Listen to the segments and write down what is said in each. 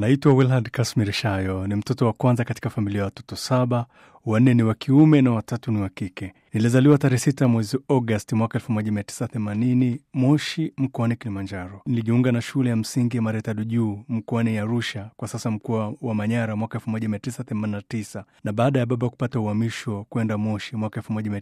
Naitwa Wilhard Kasmir Shayo, ni mtoto wa kwanza katika familia ya watoto saba, wanne ni wa kiume na watatu ni wa kike. Nilizaliwa tarehe sita mwezi Agosti mwaka 1980 Moshi, mkoani Kilimanjaro. Nilijiunga na shule ya msingi Maretadu Juu mkoani Arusha, kwa sasa mkoa wa Manyara, mwaka 1989 na baada ya baba kupata uhamisho kwenda Moshi mwaka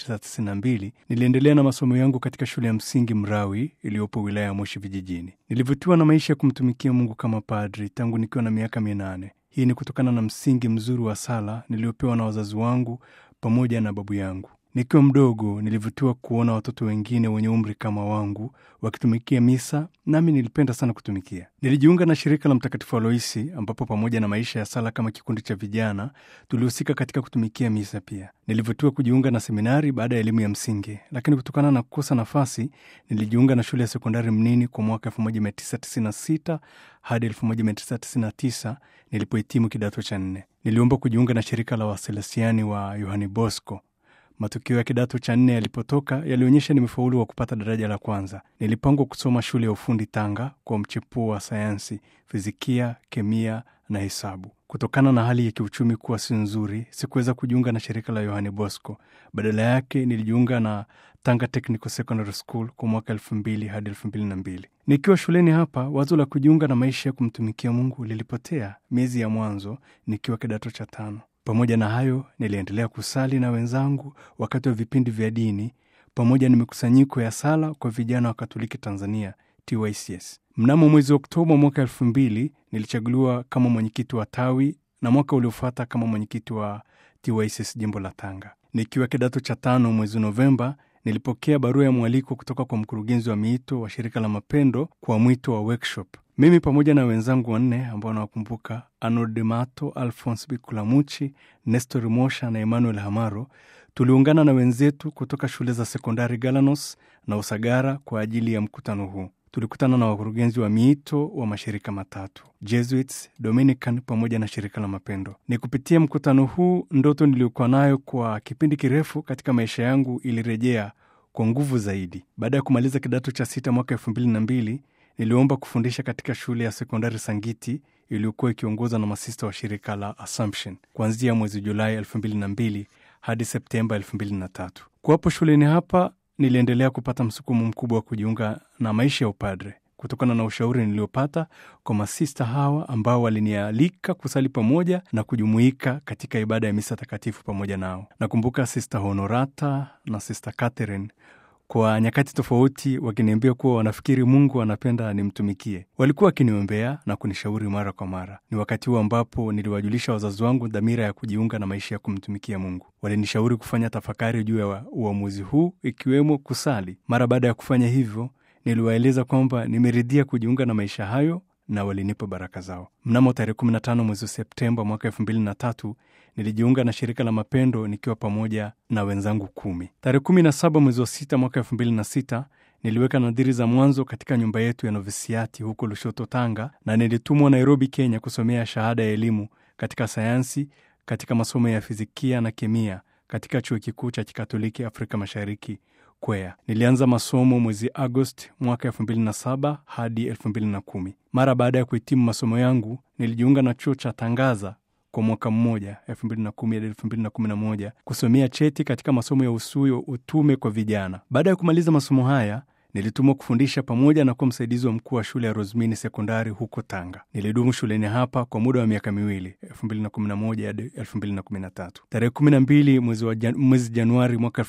1992 niliendelea na masomo yangu katika shule ya msingi Mrawi iliyopo wilaya ya Moshi vijijini. Nilivutiwa na maisha ya kumtumikia Mungu kama padri tangu nikiwa na miaka minane. Hii ni kutokana na msingi mzuri wa sala niliopewa na wazazi wangu pamoja na babu yangu. Nikiwa mdogo nilivutiwa kuona watoto wengine wenye umri kama wangu wakitumikia misa, nami nilipenda sana kutumikia. Nilijiunga na shirika la Mtakatifu Aloisi, ambapo pamoja na maisha ya sala kama kikundi cha vijana tulihusika katika kutumikia misa pia. Nilivutiwa kujiunga na seminari baada ya elimu ya msingi, lakini kutokana na kukosa nafasi nilijiunga na shule ya sekondari Mnini kwa mwaka 1996 hadi 1999 nilipohitimu kidato cha nne. Niliomba kujiunga na shirika la Waselesiani wa Yohani Bosco. Matokeo ya kidato cha nne yalipotoka yalionyesha nimefaulu wa kupata daraja la kwanza. Nilipangwa kusoma shule ya ufundi Tanga kwa mchepuo wa sayansi, fizikia, kemia na hesabu. Kutokana na hali ya kiuchumi kuwa si nzuri, sikuweza kujiunga na shirika la Yohani Bosco. Badala yake nilijiunga na Tanga Technical Secondary School kwa mwaka elfu mbili hadi elfu mbili na mbili. Nikiwa shuleni hapa, wazo la kujiunga na maisha ya kumtumikia Mungu lilipotea miezi ya mwanzo nikiwa kidato cha tano. Pamoja na hayo, niliendelea kusali na wenzangu wakati wa vipindi vya dini pamoja na mikusanyiko ya sala kwa vijana wa Katoliki Tanzania, TYCS. Mnamo mwezi Oktoba mwaka elfu mbili nilichaguliwa kama mwenyekiti wa tawi na mwaka uliofuata kama mwenyekiti wa TYCS jimbo la Tanga. Nikiwa kidato cha tano, mwezi Novemba nilipokea barua ya mwaliko kutoka kwa mkurugenzi wa miito wa shirika la Mapendo kwa mwito wa workshop. Mimi pamoja na wenzangu wanne ambao nawakumbuka, Arnold Demato, Alphonse Bikulamuchi, Nestor Mosha na Emmanuel Hamaro, tuliungana na wenzetu kutoka shule za sekondari Galanos na Usagara kwa ajili ya mkutano huu. Tulikutana na wakurugenzi wa miito wa mashirika matatu Jesuits, Dominican pamoja na shirika la Mapendo. Ni kupitia mkutano huu, ndoto niliyokuwa nayo kwa kipindi kirefu katika maisha yangu ilirejea kwa nguvu zaidi. Baada ya kumaliza kidato cha sita mwaka elfu mbili na mbili niliomba kufundisha katika shule ya sekondari Sangiti iliyokuwa ikiongozwa na masista wa shirika la Assumption kuanzia mwezi Julai elfu mbili na mbili hadi Septemba elfu mbili na tatu. Kuwapo shuleni hapa niliendelea kupata msukumo mkubwa wa kujiunga na maisha ya upadre kutokana na ushauri niliopata kwa masista hawa ambao walinialika kusali pamoja na kujumuika katika ibada ya misa takatifu pamoja nao. Nakumbuka Sista Honorata na Sista Catherine kwa nyakati tofauti wakiniambia kuwa wanafikiri Mungu anapenda nimtumikie. Walikuwa wakiniombea na kunishauri mara kwa mara. Ni wakati huo ambapo niliwajulisha wazazi wangu dhamira ya kujiunga na maisha ya kumtumikia Mungu. Walinishauri kufanya tafakari juu ya uamuzi huu, ikiwemo kusali. Mara baada ya kufanya hivyo, niliwaeleza kwamba nimeridhia kujiunga na maisha hayo na walinipa baraka zao. Mnamo tarehe 15 mwezi Septemba mwaka elfu mbili na tatu nilijiunga na shirika la Mapendo nikiwa pamoja na wenzangu kumi. Tarehe 17 mwezi wa sita mwaka elfu mbili na sita niliweka nadhiri za mwanzo katika nyumba yetu ya novisiati huko Lushoto, Tanga, na nilitumwa Nairobi, Kenya, kusomea shahada ya elimu katika sayansi katika masomo ya fizikia na kemia katika chuo kikuu cha Kikatoliki Afrika Mashariki Kwea. Nilianza masomo mwezi Agosti mwaka elfu mbili na saba hadi elfu mbili na kumi. Mara baada ya kuhitimu masomo yangu nilijiunga na chuo cha Tangaza kwa mwaka mmoja elfu mbili na kumi hadi elfu mbili na kumi na moja kusomea cheti katika masomo ya usuyo utume kwa vijana. Baada ya kumaliza masomo haya nilitumwa kufundisha pamoja na kuwa msaidizi wa mkuu wa shule ya Rosmini sekondari huko Tanga. Nilidumu shuleni hapa kwa muda wa miaka miwili 2011 hadi 2013. Tarehe 12 mwezi wa jan, mwezi Januari mwaka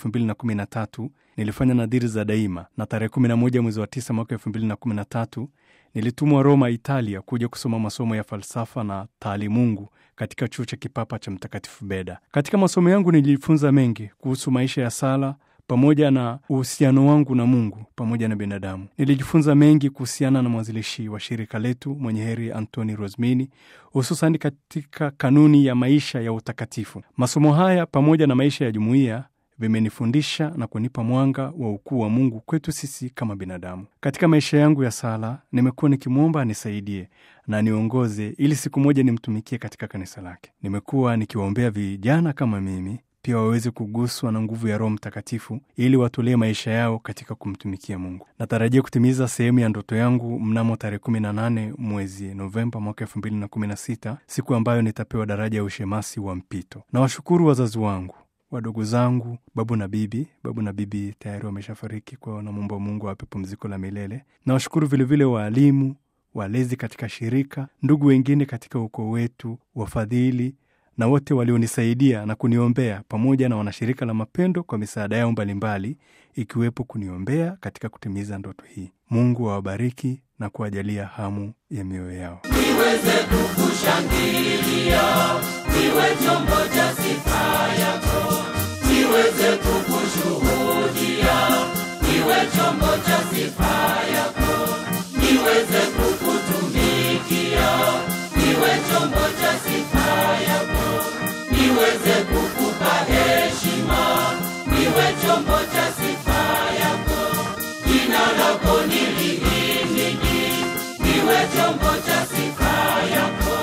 2013 nilifanya nadhiri za daima, na tarehe 11 mwezi wa 9 mwaka 2013 nilitumwa Roma, Italia, kuja kusoma masomo ya falsafa na taalimungu katika chuo cha kipapa cha Mtakatifu Beda. Katika masomo yangu nilijifunza mengi kuhusu maisha ya sala pamoja na uhusiano wangu na Mungu pamoja na binadamu. Nilijifunza mengi kuhusiana na mwanzilishi wa shirika letu mwenye heri Antoni Rosmini, hususan katika kanuni ya maisha ya utakatifu. Masomo haya pamoja na maisha ya jumuiya vimenifundisha na kunipa mwanga wa ukuu wa Mungu kwetu sisi kama binadamu. Katika maisha yangu ya sala, nimekuwa nikimwomba anisaidie na niongoze ili siku moja nimtumikie katika kanisa lake. Nimekuwa nikiwaombea vijana kama mimi pia waweze kuguswa na nguvu ya Roho Mtakatifu ili watolee maisha yao katika kumtumikia Mungu. Natarajia kutimiza sehemu ya ndoto yangu mnamo tarehe 18 mwezi Novemba mwaka 2016, siku ambayo nitapewa daraja ya ushemasi wa mpito. Nawashukuru wazazi wangu wadogo zangu, babu na bibi. Babu na bibi tayari wameshafariki, kwao namwomba Mungu awape pumziko la milele. Nawashukuru vilevile waalimu, walezi katika shirika, ndugu wengine katika ukoo wetu, wafadhili na wote walionisaidia na kuniombea, pamoja na wanashirika la Mapendo kwa misaada yao mbalimbali, ikiwepo kuniombea katika kutimiza ndoto hii. Mungu awabariki na kuwajalia hamu ya mioyo yao. niweze kukushangilia, niwe chombo cha sifa yako, niweze kukushuhudia, niwe chombo cha sifa yako, niweze kukutumikia, niwe chombo cha sifa yako, niweze kukupa heshima, niwe chombo cha sifa yako, jina lako nilihimidi, niwe chombo cha sifa yako.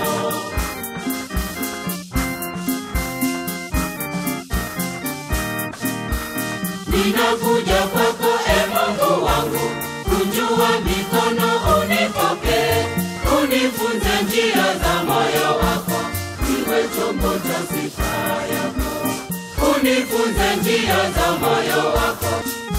Ninakuja kwako e Mungu wangu, kunjua mikono unipokee, unifunze njia za moyo wako, niwe chombo cha sifa yako, unifunze njia za moyo wako.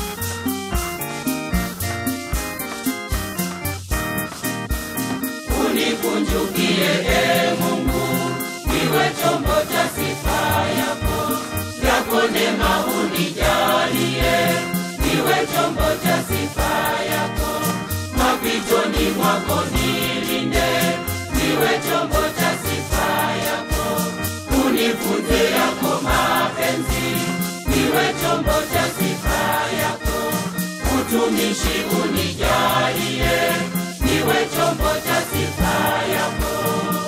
Unikunjukie e Mungu, niwe chombo cha sifa yako, yako neema unijalie, niwe chombo cha sifa yako, mapitoni mwako nilinde, niwe chombo cha sifa yako, unifunze yako mapenzi, niwe chombo cha sifa yako, utumishi unijalie, niwe chombo cha sifa yako.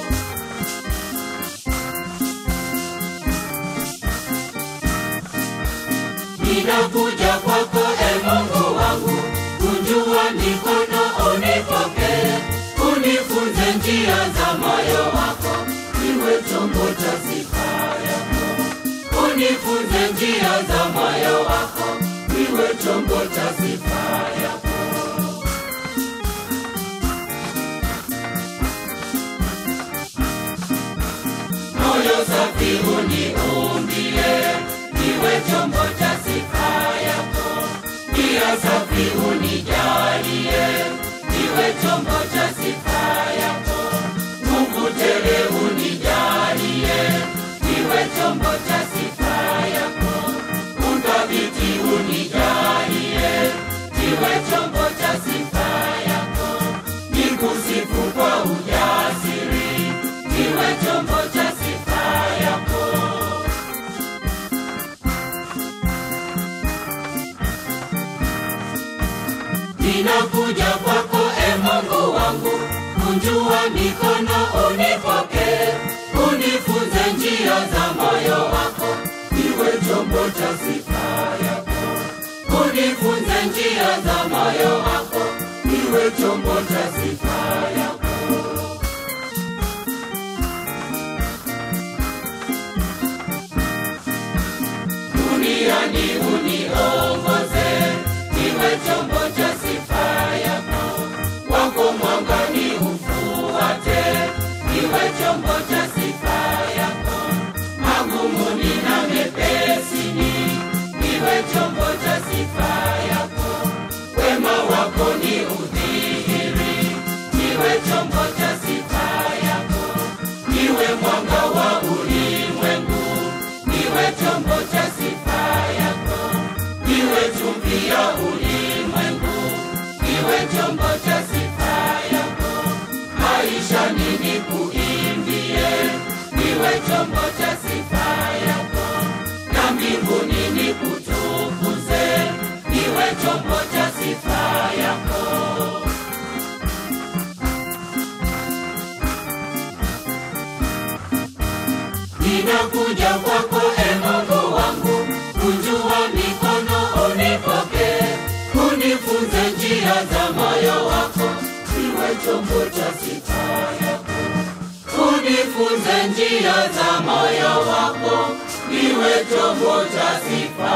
Ninakuja kwako e Mungu wangu, kunjua mikono unipokee, unifunze njia za moyo wako, niwe chombo cha sifa yako. Unifunze njia za moyo wako, niwe chombo cha sifa yako. moyo safi uniumbie, niwe chombo cha sifa yako. Nia safi unijalie, niwe chombo cha sifa yako. Mungu tele unijalie, niwe chombo cha sifa yako. Uthabiti unijalie, niwe chombo cha sifa yako. Nikusifu kwa ujasiri, niwe chombo cha sifa yako. Ninakuja kwako e Mungu wangu, kunjua mikono unipokee, unifunze njia za moyo wako, niwe chombo cha sifa yako. Unifunze njia za moyo wako, niwe chombo cha sifa yako. duniani uniongoze, niwe chombo cha sifa yako. Wako mwangani ufuate, niwe chombo cha sifa yako. Magumuni na mepesini, niwe chombo cha sifa yako. Wema wako ni udhihiri, niwe chombo cha sifa yako. Niwe mwanga wa ulimwengu, niwe chombo cha sifa yako. Niwe chumvi ya ulimwengu, niwe chombo cha sifa yako. Maisha nini kuimbie, niwe chombo cha sifa yako. Na mbinguni nikutukuze, niwe chombo cha sifa yako. Ninakuja kwako e Mungu wangu, kunjua mikono unipokee, unifunze njia za moyo wako, niwe chombo cha sifa yako. Unifunze njia za moyo wako, niwe chombo cha sifa